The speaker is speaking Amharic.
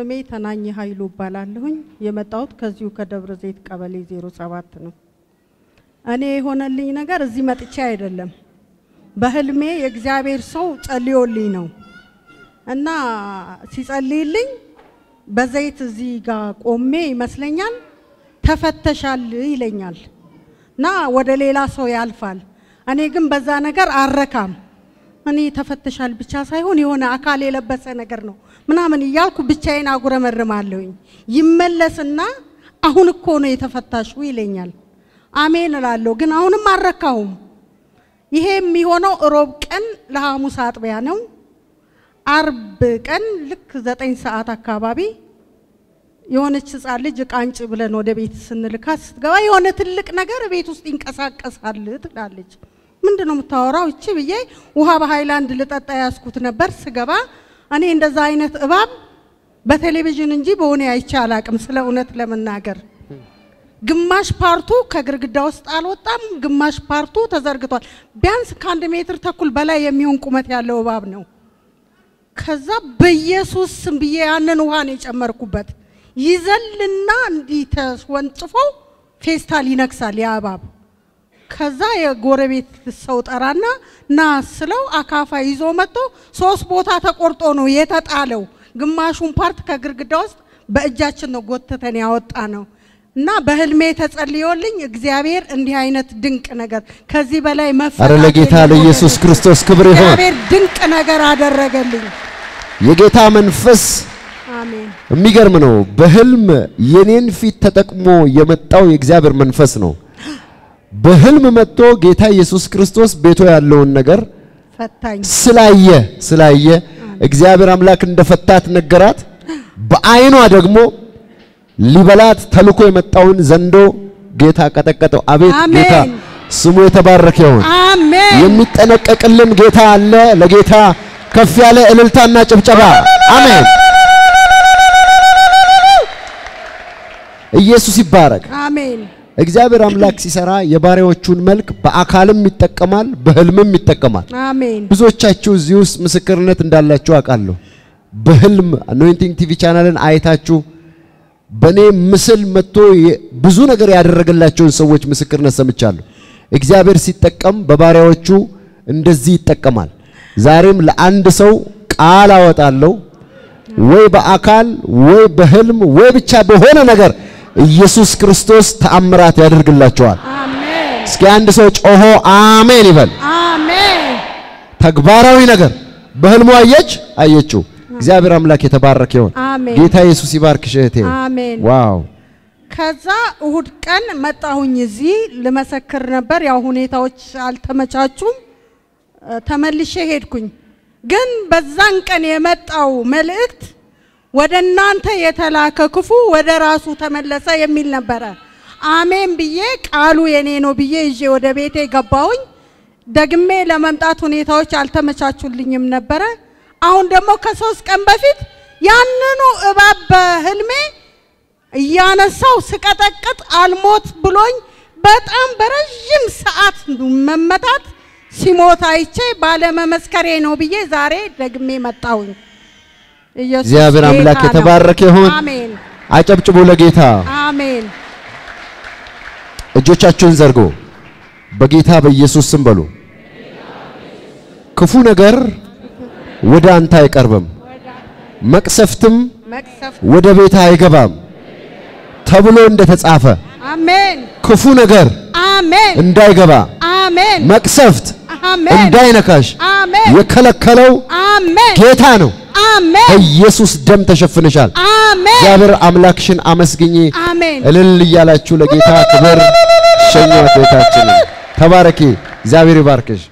ስሜ ተናኝ ኃይሉ እባላለሁኝ። የመጣሁት ከዚሁ ከደብረ ዘይት ቀበሌ 07 ነው። እኔ የሆነልኝ ነገር እዚህ መጥቼ አይደለም፣ በህልሜ የእግዚአብሔር ሰው ጸልዮልኝ ነው እና ሲጸልይልኝ በዘይት እዚህ ጋር ቆሜ ይመስለኛል ተፈተሻል ይለኛል እና ወደ ሌላ ሰው ያልፋል። እኔ ግን በዛ ነገር አረካም። እኔ ተፈተሻል ብቻ ሳይሆን የሆነ አካል የለበሰ ነገር ነው ምናምን እያልኩ ብቻዬን አጉረመርማለሁኝ። ይመለስና አሁን እኮ ነው የተፈታሹ ይለኛል። አሜን እላለሁ፣ ግን አሁንም አልረካሁም። ይሄ የሚሆነው እሮብ ቀን ለሐሙስ አጥቢያ ነው። አርብ ቀን ልክ ዘጠኝ ሰዓት አካባቢ የሆነች ህፃን ልጅ እቃ አንጭ ብለን ወደ ቤት ስንልካት ስትገባ የሆነ ትልቅ ነገር ቤት ውስጥ ይንቀሳቀሳል ትላለች። ምንድን ነው የምታወራው እቺ ብዬ ውሃ በሃይላንድ ልጠጣ ያስኩት ነበር። ስገባ እኔ እንደዛ አይነት እባብ በቴሌቪዥን እንጂ በሆነ አይቼ አላቅም። ስለ እውነት ለመናገር ግማሽ ፓርቱ ከግርግዳ ውስጥ አልወጣም፣ ግማሽ ፓርቱ ተዘርግቷል። ቢያንስ ከአንድ ሜትር ተኩል በላይ የሚሆን ቁመት ያለው እባብ ነው። ከዛ በኢየሱስ ስም ብዬ ያንን ውሃ ነው የጨመርኩበት። ይዘልና እንዲህ ተወንጭፎ ፌስታል ይነክሳል ያ እባብ። ከዛ የጎረቤት ሰው ጠራና ና ስለው አካፋ ይዞ መጥቶ ሶስት ቦታ ተቆርጦ ነው የተጣለው። ግማሹን ፓርት ከግርግዳ ውስጥ በእጃችን ነው ጎትተን ያወጣ ነው። እና በህልሜ ተጸልዮልኝ እግዚአብሔር እንዲህ አይነት ድንቅ ነገር ከዚህ በላይ መፈታት አረ ለጌታ የለም። ለኢየሱስ ክርስቶስ ክብር ይሁን። እግዚአብሔር ድንቅ ነገር አደረገልኝ። የጌታ መንፈስ አሜን የሚገርም ነው። በህልም የኔን ፊት ተጠቅሞ የመጣው የእግዚአብሔር መንፈስ ነው። በህልም መጥቶ ጌታ ኢየሱስ ክርስቶስ ቤቶ ያለውን ነገር ፈታኝ ስላየ ስላየ እግዚአብሔር አምላክ እንደፈታት ነገራት። በአይኗ ደግሞ ሊበላት ተልኮ የመጣውን ዘንዶ ጌታ ቀጠቀጠው። አቤት አሜን። ጌታ ስሙ የተባረከ ይሁን። አሜን የሚጠነቀቅልን ጌታ አለ። ለጌታ ከፍ ያለ እልልታና ጭብጨባ አሜን። ኢየሱስ ይባረክ። አሜን እግዚአብሔር አምላክ ሲሰራ የባሪያዎቹን መልክ በአካልም ይጠቀማል፣ በህልምም ይጠቀማል። አሜን ብዙዎቻችሁ እዚህ ውስጥ ምስክርነት እንዳላችሁ አውቃለሁ። በህልም አኖይንቲንግ ቲቪ ቻናልን አይታችሁ በኔ ምስል መጥቶ የ- ብዙ ነገር ያደረገላቸውን ሰዎች ምስክርነት ሰምቻለሁ። እግዚአብሔር ሲጠቀም በባሪያዎቹ እንደዚህ ይጠቀማል። ዛሬም ለአንድ ሰው ቃል አወጣለሁ፣ ወይ በአካል ወይ በህልም ወይ ብቻ በሆነ ነገር ኢየሱስ ክርስቶስ ተአምራት ያደርግላቸዋል። አሜን እስኪ አንድ ሰው ጮሆ አሜን ይበል። አሜን ተግባራዊ ነገር በህልሙ አየች አየችው። እግዚአብሔር አምላክ የተባረከ ይሁን። አሜን ጌታ ኢየሱስ ይባርክሽ እህቴ። አሜን ዋው ከዛ እሁድ ቀን መጣሁኝ እዚህ ልመሰክር ነበር። ያው ሁኔታዎች አልተመቻቹም፣ እ፣ ተመልሼ ሄድኩኝ። ግን በዛን ቀን የመጣው መልእክት ወደ እናንተ የተላከ ክፉ ወደ ራሱ ተመለሰ የሚል ነበረ። አሜን ብዬ ቃሉ የኔ ነው ብዬ ይዤ ወደ ቤቴ ገባሁኝ። ደግሜ ለመምጣት ሁኔታዎች አልተመቻቹልኝም ነበረ። አሁን ደግሞ ከሶስት ቀን በፊት ያንኑ እባብ በህልሜ እያነሳው ስቀጠቅጥ አልሞት ብሎኝ በጣም በረዥም ሰዓት መመታት ሲሞት አይቼ ባለመመስከሬ ነው ብዬ ዛሬ ደግሜ መጣሁኝ። ኢየሱስ እግዚአብሔር አምላክ ጌታ ነው። የተባረከ ይሁን። አሜን አጨብጭቡ ለጌታ። አሜን እጆቻችሁን ዘርጎ በጌታ በኢየሱስ ስም በሉ። ክፉ ነገር ወደ አንተ አይቀርብም፣ መቅሰፍትም መቅሰፍ ወደ ቤት አይገባም ተብሎ እንደተጻፈ አሜን ክፉ ነገር አሜን እንዳይገባ አሜን መቅሰፍት አሜን እንዳይነካሽ አሜን የከለከለው አሜን ጌታ ነው። አሜን በኢየሱስ ደም ተሸፍነሻል። አሜን እግዚአብሔር አምላክሽን አመስግኚ። አሜን እልል እያላችሁ ለጌታ ክብር ሸኟት። ቤታችንን ተባረኪ። እግዚአብሔር ይባርክሽ።